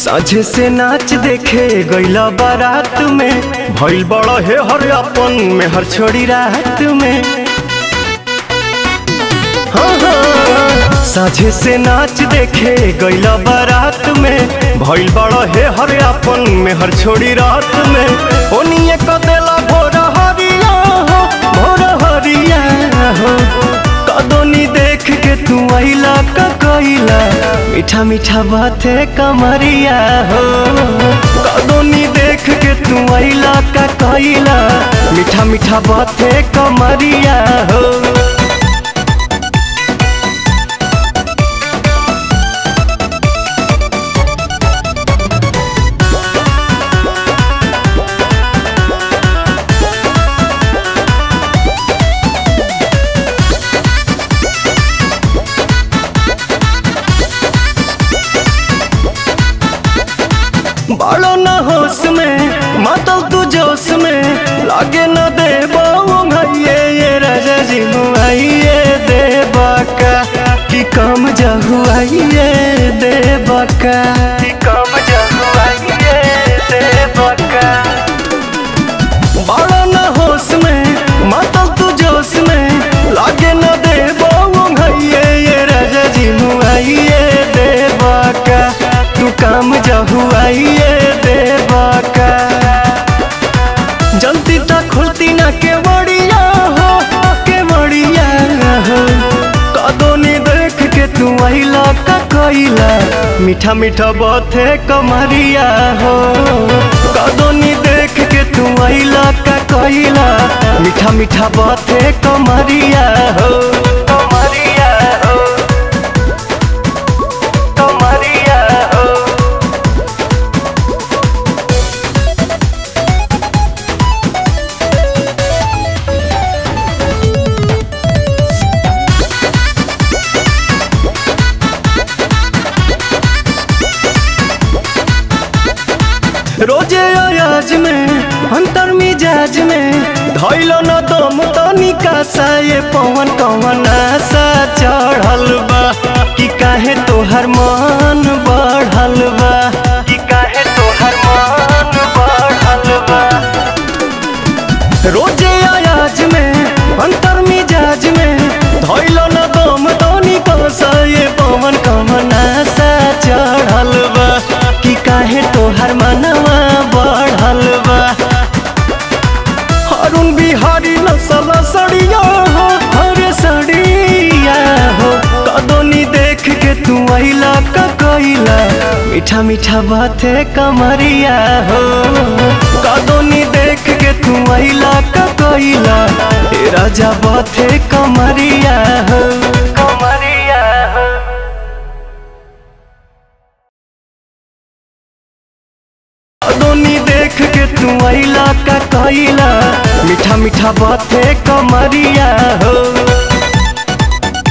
साझे से नाच देखे गईला बारात में भइल बड़ा हे हर अपन में हर छोड़ी रात में हाँ, हाँ। साझे से नाच देखे गईला बारात में भइल बड़ा हे हर अपन में हर छोड़ी रात में ओनिए क देला भोर हरिया हो भोर हरिया हो कदोनी देख के तू आइला का कइला मीठा मीठा बाते कमरिया हो कदोनी देख के तू आइला का कइला मीठा मीठा बाते कमरिया हो बालो न होश में मातल तू जोश में लागे न दे भैये ये राजा जी मुआइए दे बाका कि कम जहुआइए दे बाका कि कम जहुआइए दे बाका बालो न होश में मातल तू जोश में लागे न दे भैये ये राजा जी मुआइए दे बाका तू काम जहुआइए देवा का जल्दी तक खुलती ना के बड़िया हो के बड़िया हो कदोनी देख के तू आइला का कइला मीठा मीठा बाते कमरिया हो कदोनी देख के तू आइला का कइला मीठा मीठा बाते कमरिया हो कमरिया हो कमरिया हो रोजे अयाज में अंतर मिजाज में धैलो न दम तनिका सा ये पवन कवन आशा चढ़ल बा कि काहे तोहर मन बढ़ल बा कि काहे तोहर मन बढ़ल बा रोजे अयाज में अंतर मिजाज में धैलो न दम तनिका सा ये पवन कवन आशा चढ़ल बा कि काहे तोहर मनवा बढ़ल बा अरुण बिहारी नसल सड़िया हो हरे सड़िया हो कदोनी देख के तू आइला का कइला मीठा मीठा बाते कमरिया हो कदोनी देख के तू आइला का कइला ए राजा बाते कमरिया हो कमरिया हो दोनी देख के तू आइला का कइला मीठा मीठा बाते कमरिया हो